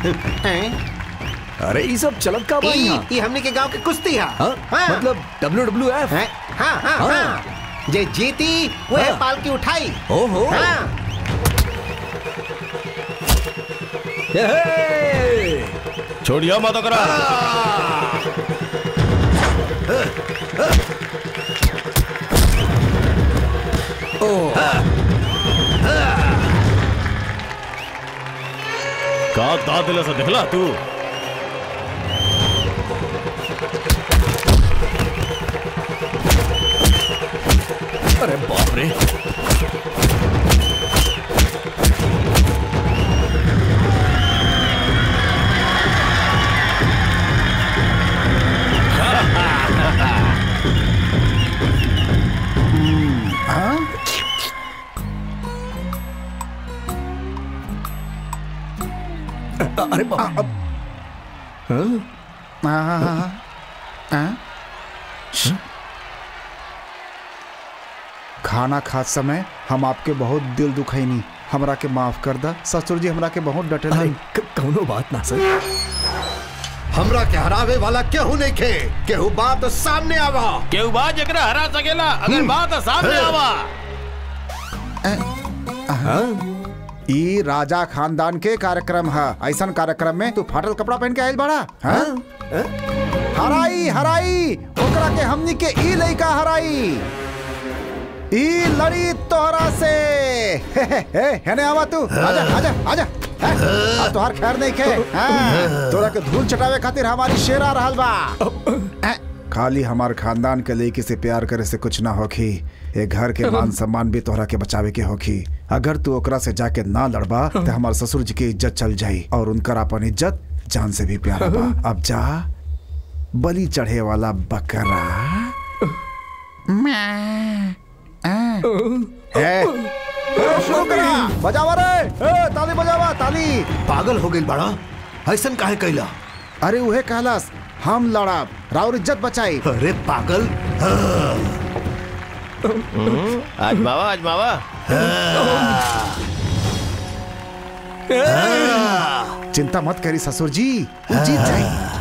हैं? अरे ये सब चलत का बा ई यहाँ ई हमने के गांव के कुश्ती है हाँ? मतलब डब्ल्यू डब्ल्यू एफ हैं? हाँ हाँ हाँ। हाँ जे जीती वह हाँ। पाल की उठाई ओहो हाँ छोड़िया मत करा का दाद दिला सा दिखला तू अरे बाप रे अरे बाप खाना खात समय हम आपके बहुत दिल दुखैनी हमरा के माफ कर दा ससुर जी हमरा के बहुत डटे अरे क- कौनो बात ना सर हमरा के हरावे वाला केहू नहीं खे केहू बात सामने आवा केहू बा जकरा हरा सकेला अगर बात सामने आवा ई राजा खानदान के कार्यक्रम है ऐसा कार्यक्रम में तू फाटल कपड़ा पहन के आयल बड़ा हाँ? हराई हराई ओकरा के हमनी के ई लइका हराई ई लड़ी तोहरा से हे हे हे हेने आवा तू आजा आजा आजा हैं? आ तोहार खैर नहीं खे हाँ, तोरा के धूल चटावे खातिर हमारी शेर आ रहल बा हैं? खाली हमार खानदान के लड़की से प्यार करे से कुछ ना होखी ए घर के मान सम्मान भी तोहरा के बचावे के होखी अगर तू ओकरा से जाके ना लड़बा तो हमार ससुर जी की इज्जत चल जाई और उनकर अपन इज्जत जान से भी प्यारा बा अब जा बलि चढ़े वाला बकरा ए, ए, शुरू करा बजावा रे ए, ताली बजावा ताली पागल हो गई बड़ा ऐसन काहे कैला अरे उहे कहलस हम लड़ब राउर इज्जत बचाई अरे पागल आजमावा आजमावा चिंता मत करी ससुर जी वो जीत जाई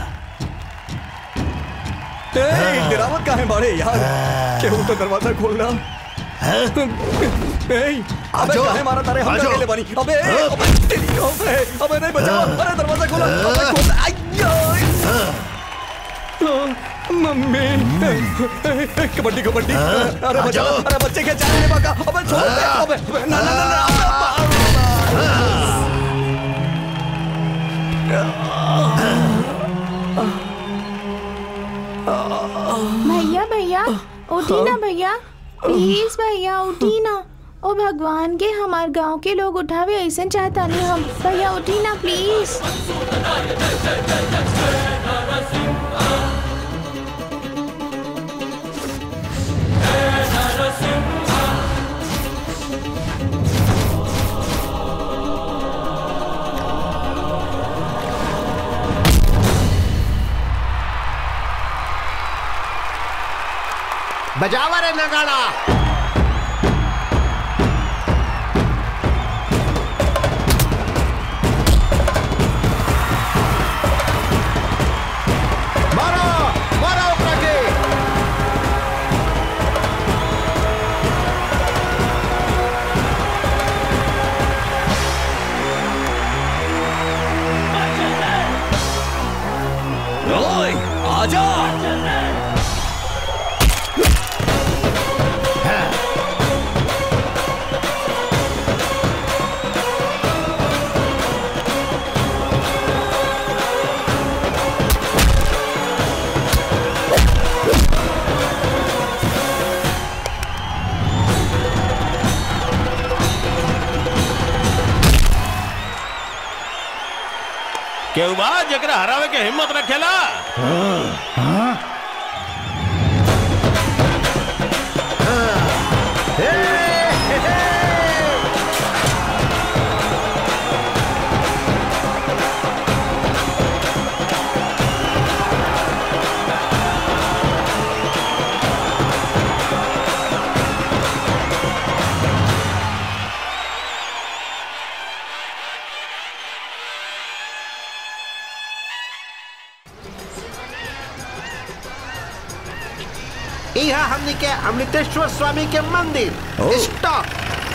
ए, गिरावट का है बाड़े यार केहू तो दरवाजा खोलना ए, अबे आजो, काहे मारा तारे हम आजो। अकेले बनी अबे अबे तेरी अबे अबे नहीं बचाओ अरे दरवाजा खोलो अबे खोल आयो मम्मी कबड्डी कबड्डी अरे बचाओ अरे बच्चे के जाने बाका अबे छोड़ दे अबे अबे, ना ना ना ना भैया भैया उठी ना भैया प्लीज भैया उठी ना ओ भगवान के हमार गांव के लोग उठावे ऐसा चाहता नहीं हम भैया उठी ना प्लीज बजावा रे नगाड़ा मारो मारो ओकरा के ओए आजा केहू बा जकरा हरावे के हिम्मत रखेला यह हमनी के अमृतेश्वर स्वामी के मंदिर स्टॉप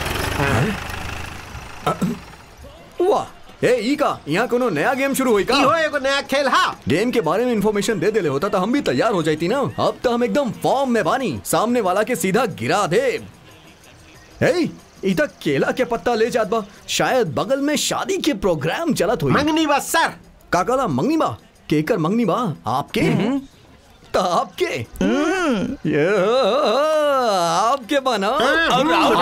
वाह ए ई का यहाँ कोनो नया गेम शुरू हुई का इहो एगो नया खेल हा गेम के बारे में इंफॉर्मेशन दे देले होता तो हम भी तैयार हो जाती ना अब तो हम एकदम फॉर्म में बानी सामने वाला के सीधा गिरा दे ए इधर केला के पत्ता ले जात बा शायद बगल में शादी के प्रोग्राम चलत हुई मंगनी बस सर काकाला मंगनी बा केकर मंगनी बा आपके तो आपके ये आपके बना और राहुल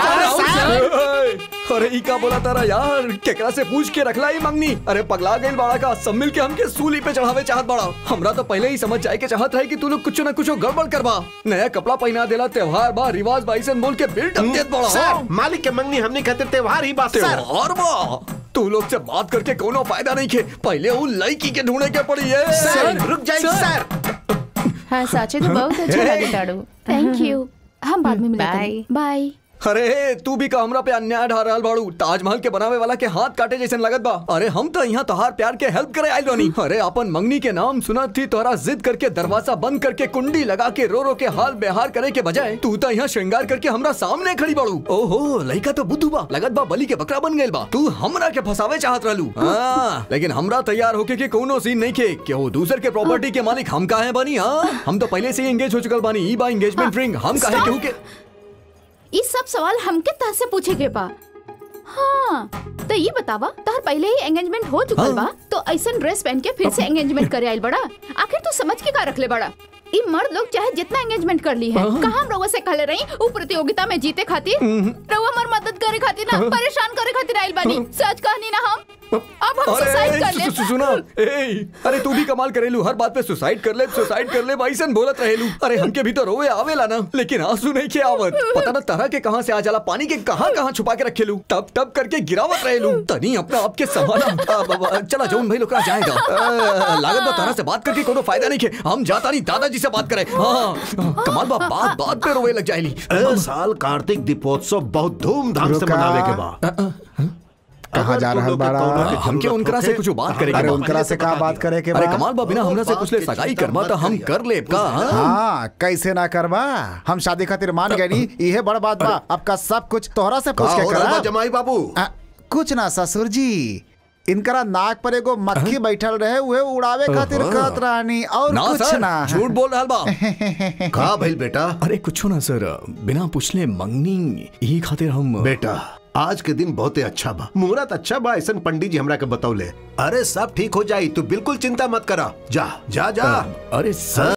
सर। अरे ई का बोला तारा यार केकरा से पूछ के रखला ही मंगनी अरे पगला गइल बाड़ा का सब मिल के हमके सूली पे चढ़ावे चाहत बाड़ा हमरा तो पहले ही समझ जाए के चाहत रहे कि तू लोग कुछ ना कुछ गड़बड़ करबा नया कपड़ा पहना देला त्योहार बा रिवाज बा ऐसन बोल के बिल्ट अप देत बाड़ा सर मालिक के मंगनी हमनी खातिर त्योहार ही बात सर त्योहार बा तू लोग से बात करके कोनो फायदा नहीं के पहले वो लड़की के ढूंढे के पड़ी है सर रुक जाइए सर हाँ साचे तो बहुत अच्छा लगे ताड़ू थैंक यू हम बाद में Bye. मिलेंगे बाय अरे तू भी का हमरा पे अन्याय ढा रहल बाड़ू ताजमहल के बनावे वाला के हाथ काटे जैसन लगत बा अरे हम तो यहाँ तोहार प्यार के हेल्प करे आइल बानी अरे अपन मंगनी के नाम सुना थी तोहरा जिद करके दरवाजा बंद करके कुंडी लगा के रो रो के हाल बेहार करे के बजाय तू तो यहाँ श्रृंगार करके हमरा सामने खड़ी बाड़ू ओहो लड़का तो बुद्धू बा लगत बा बलि के बकरा बन गइल बा तू हमरा के फसावे चाहत रहलू हाँ, लेकिन हमरा तैयार होके के कोनो सीन नहीं के केहू दूसर के प्रॉपर्टी के मालिक हम काहे बनी हाँ हम तो पहले से ही एंगेज हो चुकल बानी ई बा एंगेजमेंट रिंग हम काहे Stop! केहू के ये सब सवाल हमके तह से पूछे के बा हाँ तो ये बतावा तहर पहले ही एंगेजमेंट हो चुकल बा तो ऐसा ड्रेस पहन के फिर से एंगेजमेंट करे आइल बड़ा आखिर तू समझ के का रखले बड़ा ई मर्द लोग चाहे जितना एंगेजमेंट कर ली है कहा हम रउआ से कहले रही उ प्रतियोगिता में जीते खातिर रउआ हमार मदद करे खातिर ना परेशान करे खातिर आइल बानी सच कहनी ना हम अब हम सुसाइड कर ले सु- सु- सुना ए अरे तू भी कमाल करेलू हर बात पे सुसाइड कर ले सुसाइड कर ले भाईसन बोलत रहेलू अरे हमके भी तो रोवे आवेला ना लेकिन आंसू नहीं के आवत पता ना तरह के कहां से आ जाला पानी के कहां कहां छुपा के रखेलू तब तब करके गिरावत रहेलू तनी अपना आपके संभाला अब- अब- चला जौन भाई लोग जाएगा अ, लागत बा तरह से बात करके कोनो फायदा नहीं के हम जाता नहीं दादाजी से बात करे हाँ कमाल बा बात बात पे रोवे लग जाएली ए साल कार्तिक दीपोत्सव बहुत धूमधाम से रुका। मनावे के बा कहाँ जा रहल बाड़ा हमके उनकरा से कुछ बात करे के अरे बा। उनकरा से का बात करे के अरे बा कमाल बा बिना हमरा से कुछ ले सगाई करवा तो हम कर ले का हाँ? हाँ कैसे ना करवा हम शादी खातिर मान गए नी इहे बड़ बात बा अब का सब कुछ तोहरा से का पूछ के हो रहल बा करा जमाई बाबू आ, कुछ ना ससुर जी इनकरा नाक पर एगो मक्खी बैठल रहे उहे उड़ावे खातिर कहत रहनी और ना कुछ सर ना झूठ बोल रहा बा का भइल बेटा अरे कुछ ना सर बिना पूछले मंगनी यही खातिर हम बेटा आज के दिन बहुते अच्छा बा मुहूर्त अच्छा बा ऐसा पंडित जी हमरा के बतौले अरे सब ठीक हो जाई तू बिल्कुल चिंता मत करा जा जा जा अरे सर